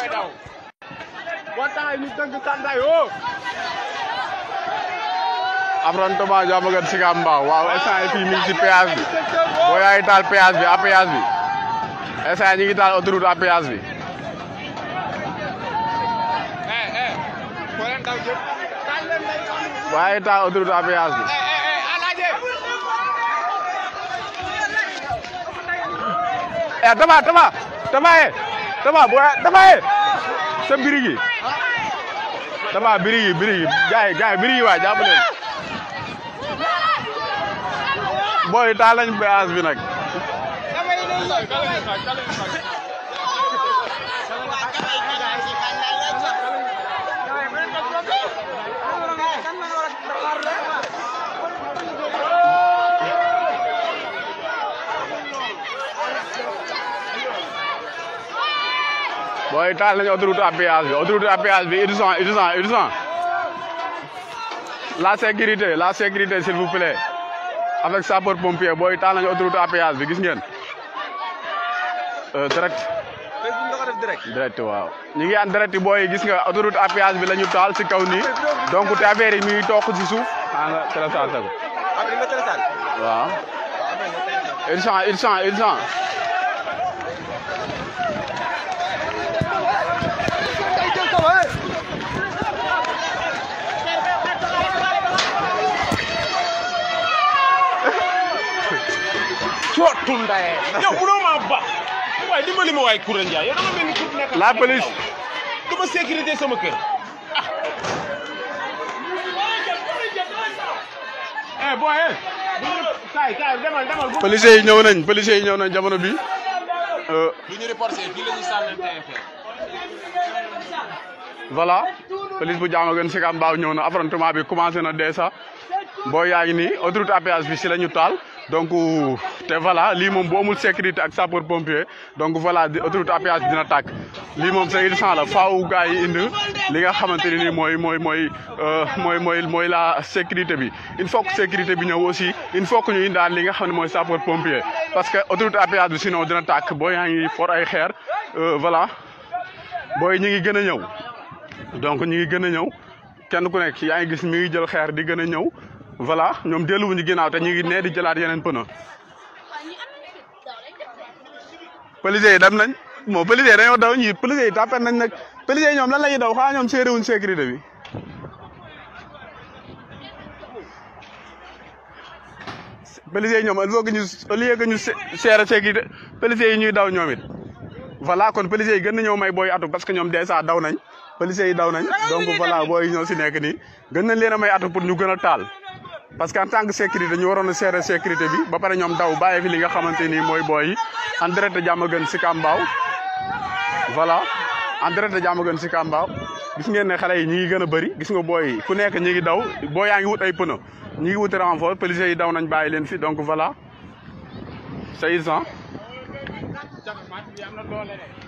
booy daw boo taxee ñu dëgg tàndaay woo affrontement Diamaguène Sicap Mbao waaw instant yi fii mi ngi ci péage bi boo yaay taal péage bi à péage bi instant yi ñu ngi taal autoroute à péage bi eh eh foo leen daw jëm taal leen day yoon boo yaay taal autoroute à péage bi eh eh eh alaaje eh Taba Taba Taba ye Taba boo yaay Taba ye sa birigi Taba birigi birigi gaay gaay birigi waay jàpp leen booy taal nañ péage bi nag booy taal nañ autoroute à péage bi autoroute à péage bi urgent urgent urgent la sécurité la sécurité s'il vous plaît avec sapeur pompier booy taal nañ autoroute à péage bi gis ngeen Euh, direct Facebook nga ko def direct direct waaw ñu ngi en direct booy gis nga autoroute à péage bi la ñu taal si kaw nii donc te affaire yi mi ngi toog si suuf ah nga téléchargé ko ak li nga télécharge waaw urgent urgent urgent cootu ndaye yow mënoo maa ba waaye dimbali ma waay Koura Ndiaye yow dama mel ni ku nekk la police du ma sécurité sama kër ah eh boy eh kaay kaay demal demal bu policiers yi ñëw nañ policiers yi ñëw nañ jamono bi euh, du ñu reporté fii la ñuy sànni TFM voilà police bu Diamaguène Sicap Mbao ñëw na affrontement bi commencé na dès ça boo yaa ngi nii autoroute à péage bi si la ñu taal donc te voilà lii moom bu amul sécurité ak sapeur pompier donc voilà di autoroute à péage bi dina tàkk lii moom c'est urgent la faaw gars yi indi li nga xamante ne nii mooy mooy mooy euh, mooy mooy mooy la sécurité bi il faut que sécurité bi ñëw aussi il faut que ñu indaan li nga xam ne mooy sapeur pompier parce que autoroute à péage bi sinon dina tàkk boo yaa ngi for ay xeer euh, voilà booy ñi ngi gën a ñëw donc ñu ngi gën a ñëw kenn ku nekk yaa ngi gis mi ngi jël xeer di gën a ñëw voilà ñoom delluwuñu ginnaaw te ñu ngi nee di jëlaat yeneen pneu policiers yi dem nañ moo policiers yi dañoo daw ñi policiers yi tàppet nañ nag policiers yi ñoom lan la ñuy daw xanaa ñoom séeréwuñ sécurité bi policiers yi ñoom il faut que ñu au lieu que ñu seere sécurité policiers yi ñuy daw ñoom it voilà kon policiers yi gën na ñëw may booy atu parce que ñoom dèjà daw nañ policiers yi daw nañ donc voilà booy ñoo si nekk nii gën nañ leen a may atu pour ñu gën a taal parce que en tant que sécurité ñu waroon a seere sécurité bi ba pare ñoom daw bàyyi fi li nga xamante ni mooy booy yi en direct Diamaguène Sicap Mbao voilà en direct Diamaguène Sicap Mbao gis ngeen ne xale yi ñi ngi gën a bëri gis nga booy yi ku nekk ñi ngi daw boo yaa ngi wut ay pneu ñi ngi wut renfort policiers yi daw nañ bàyyi leen fi donc voilà c'est urgent jafe mat bi am na doole de